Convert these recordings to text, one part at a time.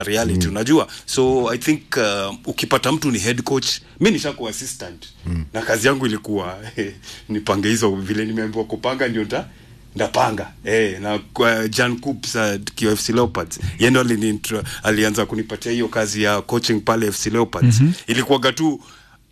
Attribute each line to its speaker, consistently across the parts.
Speaker 1: reality mm. unajua so i think uh, ukipata mtu ni head coach mi nishakuwa assistant mm. na kazi yangu ilikuwa nipange hizo vile nimeambiwa kupanga ndio nda ndapanga eh, na kwa Jan Coops uh, KFC Leopards yeye ndo alini- alianza kunipatia hiyo kazi ya coaching pale FC Leopards mm-hmm. ilikuwaga tu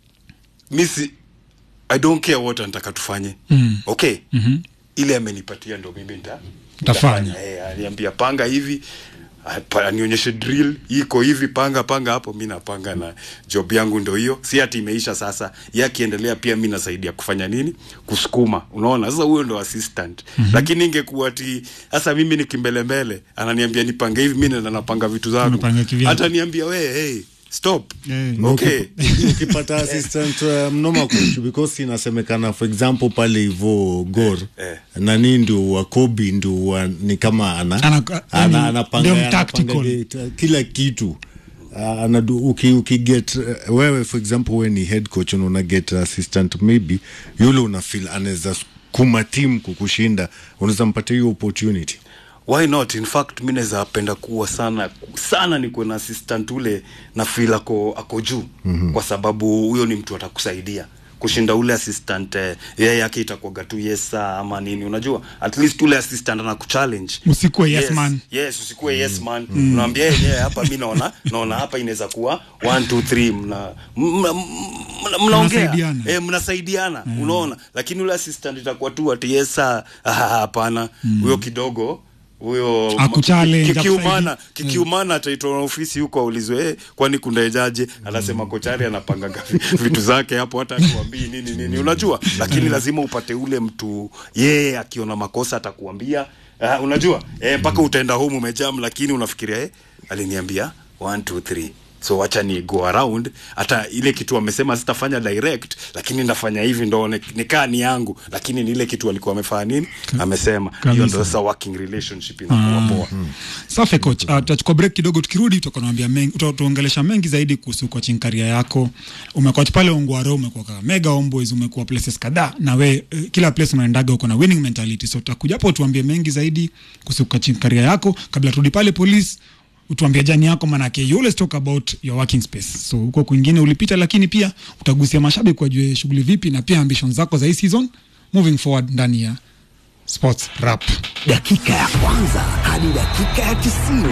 Speaker 1: misi I don't care what anataka tufanye mm. okay mm-hmm. ile amenipatia ndo mimi nda
Speaker 2: Utafanya.
Speaker 1: eh, aliambia panga hivi apa- anionyeshe drill iko hivi panga panga hapo mi napanga na job yangu ndo hiyo si ati imeisha sasa ye akiendelea pia mi nasaidia kufanya nini kusukuma unaona sasa huyo ndo assistant mm-hmm. lakini ingekuwa ti sasa mimi ni kimbelembele ananiambia nipange hivi mi nenda napanga vitu zangu
Speaker 2: Unapanga kivyako.
Speaker 1: hata niambia we hey, stop
Speaker 2: Eh,
Speaker 1: okay
Speaker 3: ukipata assistant uh, mnoma coach because inasemekana for example pale hivo gor
Speaker 1: Eh.
Speaker 3: nani ndio wakobi ndio wa, ni kama ana,
Speaker 2: Ana-
Speaker 3: ana,
Speaker 2: yani,
Speaker 3: anapanga,
Speaker 2: ndio
Speaker 3: anapanga
Speaker 2: tactical.
Speaker 3: ge- kila kitu Uh, anadu, uki, uki get uh, wewe for example we ni head coach na una get assistant maybe yule una feel anaweza kuma team kukushinda unaweza mpatia hiyo opportunity
Speaker 1: why not in fact mi naweza penda kuwa sana sana nikuwe na assistant ule na feel ako, ako juu mm-hmm. kwa sababu huyo ni mtu atakusaidia kushinda ule assistant eh, yeye yake itakuwaga tu yes sir ama nini unajua at least ule assistant ana kuchallenge
Speaker 2: Usikuwe yes man.
Speaker 1: yes usikuwe yes man mm. unaambia yeye yeye hapa mi naona naona hapa inaweza kuwa 1 2 3 mna mna- mna- mnaongea
Speaker 2: Mnasaidiana.
Speaker 1: eh, mnasaidiana mm. unaona lakini ule assistant itakuwa tu ati yes sir ah, hapana huyo kidogo huyo
Speaker 2: Akuchallenge,
Speaker 1: ki- kikiumana
Speaker 2: akusaidie.
Speaker 1: kikiumana ataitwa na ofisi huko aulizwe eh, kwani kundaejaje anasema kochari anapanga vitu zake hapo hata akuambii nini nini unajua lakini lazima upate ule mtu yeye akiona makosa atakuambia uh, unajua eh, mpaka utaenda home umejam lakini unafikiria eh, aliniambia 1 2 3 so wacha ni go around hata ile kitu amesema sitafanya direct lakini ndafanya hivi ndo ni- nikaa ni yangu lakini ni ile kitu alikuwa amefanya nini amesema hiyo
Speaker 2: kabisa.
Speaker 1: ndo sasa working relationship inakuwa poa
Speaker 2: safi coach uh, tutachukua break kidogo tukirudi tutakuambia mengi utatuongelesha mengi zaidi kuhusu coaching career yako umecoach pale ongwaro umekuwa mega homeboys umekuwa places kadhaa na we uh, kila place unaendaga uko na winning mentality so tutakuja hapo tuambie mengi zaidi kuhusu coaching career yako kabla turudi pale police utuambia jani yako manake you always talk about your working space so huko kwingine ulipita lakini pia utagusia mashabiki wajue shughuli vipi na pia ambitions zako za hii season moving forward ndani ya sports rap
Speaker 4: dakika ya kwanza hadi dakika ya tisini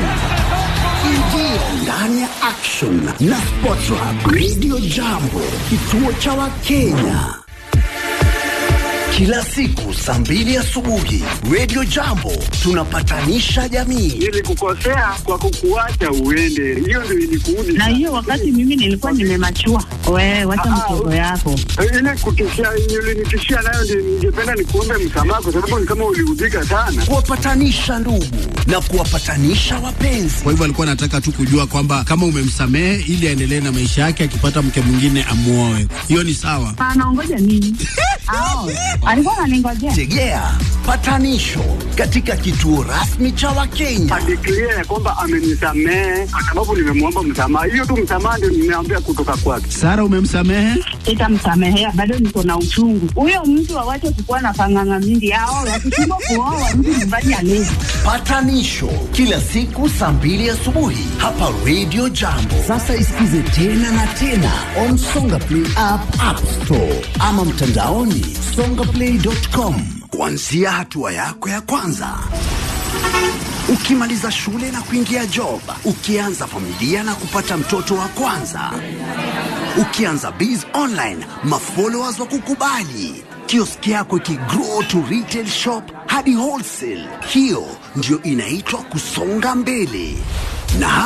Speaker 4: ingia ndani ya action na Sportrap Radio Jambo, kituo cha Wakenya kila siku saa mbili asubuhi. Radio Jambo tunapatanisha jamii.
Speaker 5: nilikukosea kwa kukuacha uende, hiyo ndio ilikuudi.
Speaker 6: na hiyo wakati mimi nilikuwa nimemachua. Wewe wacha
Speaker 5: Ah,
Speaker 6: mchezo yako.
Speaker 5: ile kutishia ulinitishia nayo, ndio ningependa nikuombe msamaha, kwa sababu ni kama uliudhika sana.
Speaker 4: kuwapatanisha ndugu na kuwapatanisha wapenzi.
Speaker 7: Kwa hivyo alikuwa anataka tu kujua kwamba kama umemsamehe ili aendelee na maisha yake, akipata mke mwingine amuoe. Hiyo ni sawa.
Speaker 6: Anaongoja nini? Ao, alikuwa ananingojea.
Speaker 4: Tegea patanisho katika kituo rasmi cha Wakenya.
Speaker 5: Adeklia ya kwamba amenisamehe kwa sababu nimemwomba msamaha. Hiyo tu msamaha ndio nimeambia kutoka kwake.
Speaker 7: Sara, umemsamehe?
Speaker 6: Sitamsamehea, bado niko na uchungu. Huyo mtu awache kukuwa na panganga mingi. Ao, wakishindwa kuoa mtu nyumbani alezi.
Speaker 4: Patanisho kila siku saa mbili asubuhi hapa Radio Jambo. Sasa isikize tena na tena on Songa Play app, App Store ama mtandaoni songaplay.com, kuanzia hatua yako ya kwanza ukimaliza shule na kuingia job, ukianza familia na kupata mtoto wa kwanza, ukianza biz online, mafollowers wa kukubali, kioski yako ikigrow to retail shop hadi wholesale. Hiyo ndio inaitwa kusonga mbele na